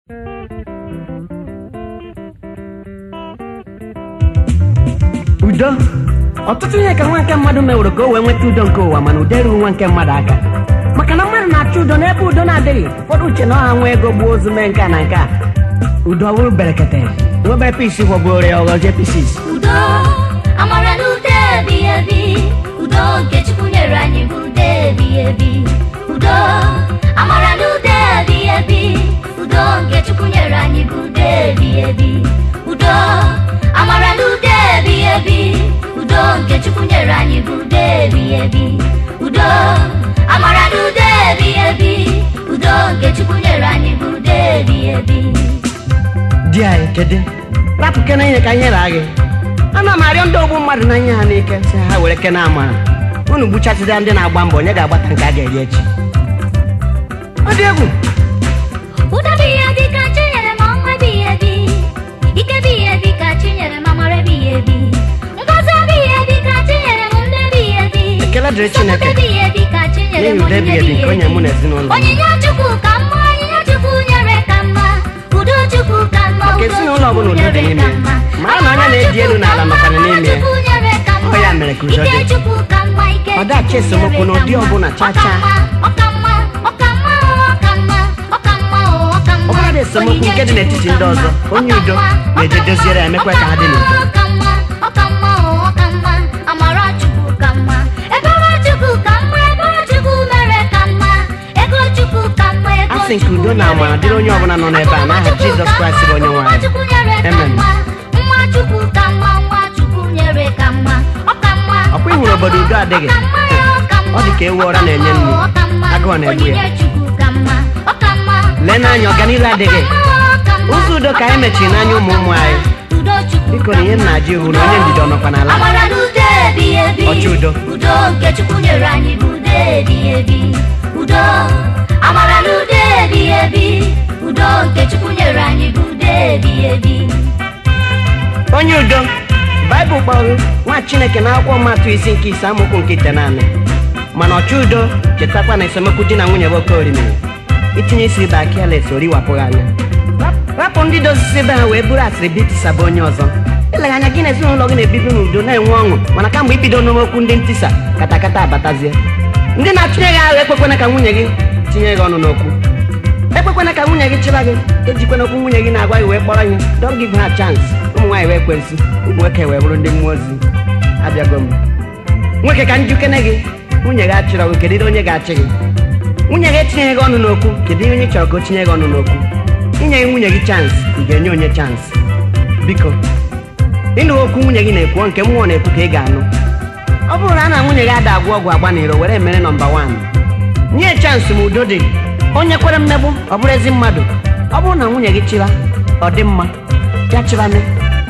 udo ọtụtụ ihe ka nwa nke mmadụ meworo ka o wee nweta udo nke ụwa mana udo erughị nwa nke mmadụ aka maka na mmadụ na-achọ udo n'ebe udo na-adịghị ụfọdụ uche na ọha nwa ego gbuo ozu mee nke a na nke a udo ọ bụrụ berekete nwebe pisi gwọgbuoro ya ọghọzie pisis udo amara na udo ebighị ebi udo nke chukwu nyere anyị bụ udo ebighị ebi udo amara na udo ebighị ebi udo nke chukwu nyere anyị bụ udo ebighị ebi udo amara na udo ebighị ebi udo nke chukwu nyere anyị bụ udo ebighị ebi udo amara na udo ebighị ebi udo nke chukwu nyere anyị bụ udo ebighị ebi di anyị kedu rapụ kene ihe ka nyere gị ana m arịọ ndị ogbu mmadụ na nye ha n'ike si ha were kene amara unu gbuchasịa ndị na-agba mbọ onye ga-agbata nke a ga-eri echi ọ dị egwu Udo bụ ihe dị ka chi nyere m ọnwa ebighị ebi ike bụ ihe dị ka chi nyere m amara ebighị ebi ngọzi bụ ihe dị ka chi nyere m ndị ebighị ebi Ekele dịrị Chineke. Nsọpụrụ bụ ihe dị ka chi nyere m N'ihi udo onyinye ebighị ebi nke ebighị o nyere mụ na ezinụlọ m. onyinye chukwu ka mma onyinye chukwu nyere ka mma udo chukwu ka mma Maka udo ezinụlọ ọbụla Chukwu udo dị nyere n'ime ka mma. mara na onye Amara na-eji elu Chukwu n'ala ka mma, nọkwana amara n'ime ya. Chukwu nyere ka mma. Ọ ya mere ka udo Ike dị. Chukwu ka mma, ike Ọ dachi Chukwu esemokwu nyere n'ụdị ka mma. ọbụla, cha cha. Ọ ka mma, ọ ka mma, ọ ka mma, ọ ka mma, ọ ka mma. Ọ bụrụ na esemokwu Onyinye nke dị n'etiti Chukwu ndị ka ọzọ, mma. onye Ọ ka udo mma, na-eje ọ ka doziere ya, mma, emekwa ọ ka ha dị n'udo. Ọ ka mma, ọ ka mma, ọ ka mma. Amara Chukwu ka mma. Ebere Chukwu ka mma, ebere Chukwu mere ka mma. Ego Chukwu ka mma, ego A sị nke Chukwu udo na amara mere dịrị ka onye mma. ọbụla nọ n'ebe a, n'aha Akụnụba Jizọs Chukwu Kraịst bụ onye nwe ka anyị. mma, Chukwu nyere ka Amen. mma. Nwa Chukwu ka mma, nwa Chukwu nyere ka mma. Ọ ka mma, Ọkwa ị ọ hụrụ ka obodo mma, udo adịghị? ọ ka mma, ọ ka mma, Ọ dị ka ewu ụra na-enye nri. ọ ka mma, Agụụ na-egbu ya. onyinye Chukwu ka mma, ọ ka mma, lee n'anya ọganihu adịghị ụzọ udo ka anyị mechiri n'anya ụmụ ụmụ anyị biko na ihe nna ji hụ na onye ndidi ọ nọkwa n'ala amara na udo ebighị ebi Ọchị udo. udo nke chukwu nyere anyị bụ udo ebighị ebi udo amara na udo ebighị ebi udo nke chukwu nyere anyị bụ udo ebighị ebi onye udo baịbụl kpọrọ nwa chineke na akwụkwọ mmatụ isi nke ise amaokwu nke ite naanị mana ọchị udo chetakwa na esemokwu di na nwunye bụ oke orimiri itinye isi ibe aka eles oriwapụghị anya rapụ ndị dozisi be ha wee buru asịrị bitisaba onye ọzọ eleghị anya gị na ezinụlọ gị na-ebibi n'udo na-enwe ọṅụ mana kamgbe ibido n'okwu ndị ntisa katakata abatazie ndị na-achụnye gị ahụ ekwekwana ka nwunye gị tinye gị ọnụ n'okwu ekwekwana ka nwunye gị chịba gị ejikwana okwu nwunye gị na-agwa gị wee kpọrọ ihe don't give her chance ụmụ nwaanyị wee kwensi ụmụ nwoke wee bụrụ ndị mmụọ ozi abịago m nwoke ka njikene gị nwunye gị achịrọ gị kedu ihe onye ga-achị gị nwunye gị etinyeghị gị ọnụ n'okwu kedu ihe onye chọrọ ka o tinye gị ọnụ n'okwu inye nwunye gị chansị ị ga-enye onye chansị biko ịnụ okwu nwunye gị na-ekwu nke mmụọ na-ekwu ka ị ga-anụ ọ bụrụ na a na nwunye gị ada agwụ ọgwụ agba n'iro were mere nọmba wan nye chansị ma udo dị onye kwere mmegbu ọ bụrụ ezi mmadụ ọ bụrụ na nwunye gị chịba ọ dị mma ya chịbane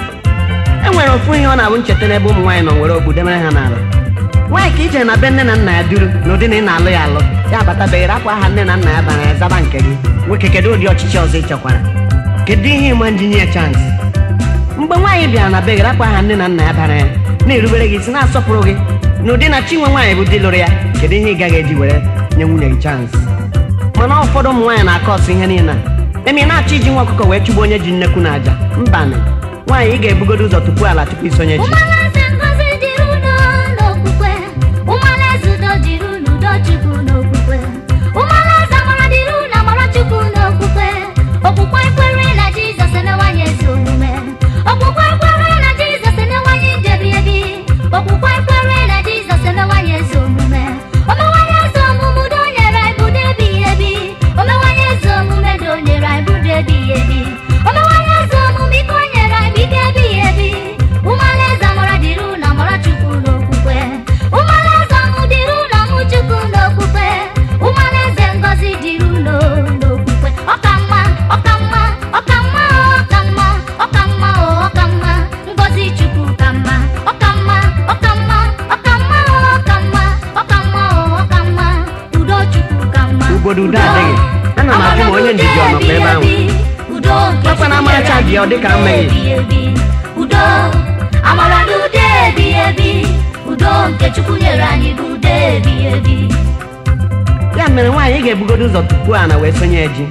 e nwere ofu ihe ọ na-abụ ncheta n'ebe ụmụ nwaanyị nọ nwere ogbu demere ha n'ala nwaanyị ka ije na be nne na nna ya duru n'ụdị na ị na-alụ ya alụ ya abatabeghị akwa aha nne na nna ya bara ya zaba nke gị nwoke kedu ụdị ọchịchị ọzọ ị chọkwara kedu ihe ịma nji nye ya chansị mgbe nwaanyị bịara na be gị rapụ aha nne na nna ya bara ya na-erubere gị isi na-asọpụrụ gị n'ụdị na chinwe nwaanyị bụ di lụrụ ya kedu ihe ị gaghị eji were nye nwunye gị chansị mana ụfọdụ ụmụ nwaanyị na-akọ ọsọ ihe niile a emi na-achọ iji nwa ọkụkọ wee chụgbu onye ji nnekwu na aja mbanị nwaanyị ị ga-ebugodo ụzọ tupu ala tupu isonye ji ụmụalaeze ngozi dịrị unu n'okwukwe ụmụalaeze udo dịrị unu udo chukwu n'okwukwe ụmụalaeze amara dịrị unu amara chukwu n'okwukwe okwukwe kwere na jizọs enewanye ezi omume okwukwe kwere na jizọs enewanye njebi ebi okwukwe kwere na jizọs enewanye ezi omume omewanye ezi omume udo nyere anyị bụ udo ebighị ebi omewanye ezi omume do nyere anyị bụ udo ebighị ebi omewanye ezi omume ike o nyere anyị bụ ike ebighị ebi ụmụalaeze amara dịrị unu amara chukwu n'okwukwe ụmụalaeze ọmụ dịrị unu ọmụ chukwu n'okwukwe ụmụalaeze ngọzi dịrị unu n'okwukwe ọka mma ọka mma ọka mma ọka mma ọka mma ọka mma ngọzi chukwu ka mma ọka mma ọka mma ọka mma ọka mma ọka mma ọka mma udo chukwu ka mma Obodo udo adịghị. Ana m ajụ ma onye ndidi ọ nọkwa ebe ahụ. udo nke Ọkwa na amaracha dị ọ dịka mmeghị. ebi udo amara na udo ebighị ebi udo nke chukwu nyere anyị bụ udo ebighị ebi ya mere nwaanyị ị ga-ebugodo ụzọ tupu a na wee sonye ji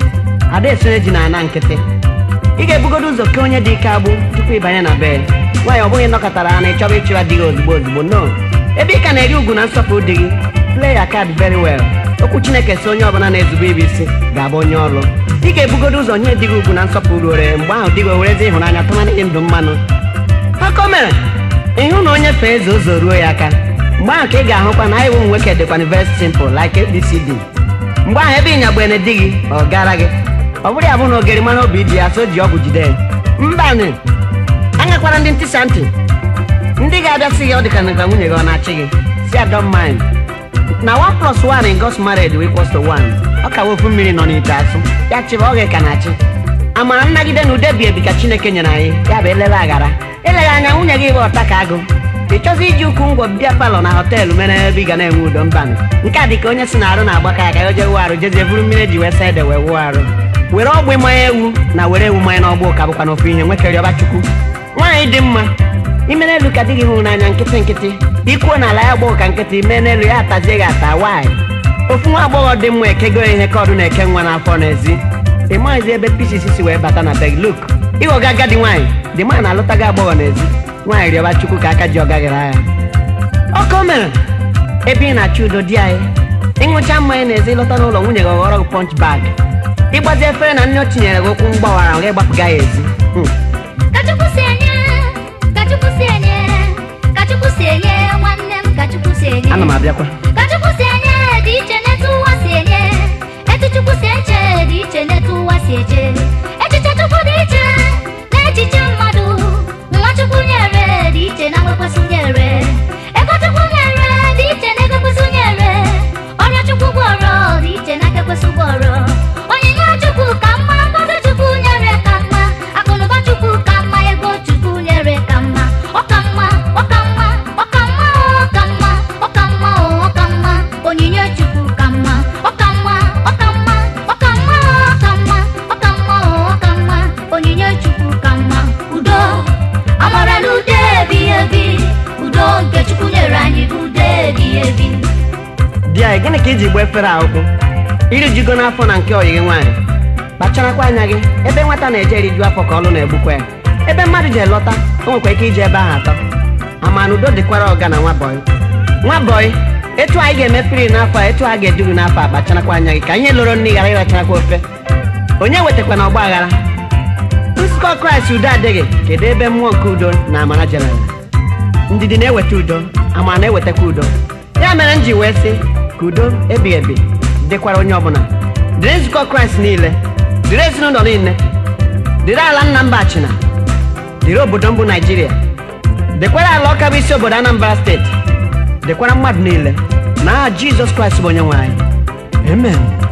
ada esonye ji na ana nkịtị ị ga-ebugodo ụzọ ke onye dị ike agbụ tupu ịbanye na be nwaanyị ọ bụghị nọkọtara ha na ịchọba ịchụra di gị ozugbo ozugbo no ebe ị ka na-eri ugwu na nsọpụrụ di gị play your card very well okwu chineke si onye ọbụla na-ezube ibe isi ga-abụ onye ọrụ ị ga-ebugodo ụzọ nye di gị ugwu na nsọpụrụ ore mgbe ahụ di gị werezi ịhụnanya tụmana gị ndụ mmanụ akọ mere ịhụ na onye fee eze ụzọ ruo ya aka mgbe ahụ ka ị ga-ahụkwa na anyị ụmụ nwoke dịkwana very simple like abcd mgbe ahụ ebe ịnyagbene di gị ọ gara gị ọ bụrụ ya bụ na ogeri mara obi dị ya so ji ọgwụ jide ya mbanị anyakwara ndị ntịsa ntị ndị ga-abịa sị gị ọ dịka na nwunye gị ọ na-achị gị si I don't mind na 1 plus 1 in God's marriage will equals to 1 ọ ka wofu mmiri nọ n'ite asụ ya chịba ọ ga-eka na-achị amara nnagide na ude bi ebi ka chineke nyere anyị ya bụ elele aghara eleghị anya nwunye gị bụ ọta ka agụ ị chọzi iji ukwu ngwọ bịa palọ na họteelụ mere ebe ị ga na-enwe udo mbanụ nke a dị ka onye si na arụ na-agbaka ya ka ya jee wuo arụ jezie buru mmiri eji wee saa ede wee wuo arụ were ọgbụ mmanya ewu na were ewu mmanya n'ọgbụ ụka bụkwa n'ofu ihe nwekerịọba chukwu nwaanyị dị mma ime n'elu ka di gị hụrụ n'anya nkịtị nkịtị ikwuo n'ala ya gbọọ ka nkịtị mee n'elu ya atazie gị ata nwaanyị ofu nwa agbọghọ dị mma ekego ihe ka ọdụ na-eke nwa n'afọ n'ezi ị maghịzi ebe pieces si wee bata na beg look ịghọga agadi nwaanyị dị mma na-alụta gị agbọghọ n'ezi nwaanyị rịọba chukwu ka aka ji ọgaghịrị agha ọkọ mere ebe ị na-achọ udo di anyị ịṅụcha mmanya n'ezi lọta n'ụlọ nwunye gị ọghọrọ gị punch bag ịgbazi efere na nne o tinyere gị ụkwụ mgbawara ọ ga-egbapụga ya ezi Hmm. Ka Chukwu si enye, ka Chukwu si enye, ka Chukwu si enye nwanne m ka Chukwu si enye. ana m abịakwa Ka Chukwu si enye dị iche n'etu ụwa si enye. Etu Chukwu si eche dị iche n'etu ụwa si eche. Echiche Chukwu dị iche n'echiche mmadụ. Nwa Chukwu nyere dị iche na nwekwasị nyere. Ego Chukwu nyere dị iche na egokwesị nyere. Ọrịa Chukwu gwọrọ dị iche na ekekwesị gwọrọ. Onyinye Chukwu ka mma, ngọzi Chukwu nyere ka mma. Akụnụba Chukwu ka mma, ego Chukwu nyere ka mma. Ọ ka mma, ọ ka mma, ọ ka mma, ọ ka mma, ọ ka mma, ọ ka mma. Onyinye Chukwu ka mma. Ọ ka mma, ọ ka mma, ọ ka mma, ọ ka mma, ọ ka mma, ọ ka mma. Onyinye Chukwu ka mma. Udo, amara na udo ebighị ebi. Udo nke Chukwu nyere anyị bụ udo ebighị ebi. di anyị gịnị ka iji gba efere a ụkwụ iri jigo n'afọ na nke oyi gị nwaanyị kpacharakwa anya gị ebe nwata na-eje eriju afọ ka ọlụ na-egbukwa ya ebe mmadụ ji elọta o nwekwa ike ije ebe ahụ atọ ama na udo dịkwara ọga na nwa bọyị nwa bọyị etu anyị ga-emepere n'afọ a etu a ga-edu gị n'afọ a kpacharakwa anya gị ka ihe loro nri ghara ịracharakwa ofe onye wetakwana ọgba aghara nzukọ kraịst udo adịghị kedu ebe mmụọ nke udo na amara jerara ndidi na-eweta udo amara na-ewetakwa udo ya mere m ji wee sị ka udo ebi ebi dịkwara onye ọbụla dịrị nzukọ kraịst niile dịrị ezinụlọ niile dịrị ala nna mba achịna dịrị obodo mbụ naijiria dịkwara ala ọka bụ isi obodo anambra steeti dịkwara mmadụ niile na aha jizọs kraịst bụ onye nwe anyị amen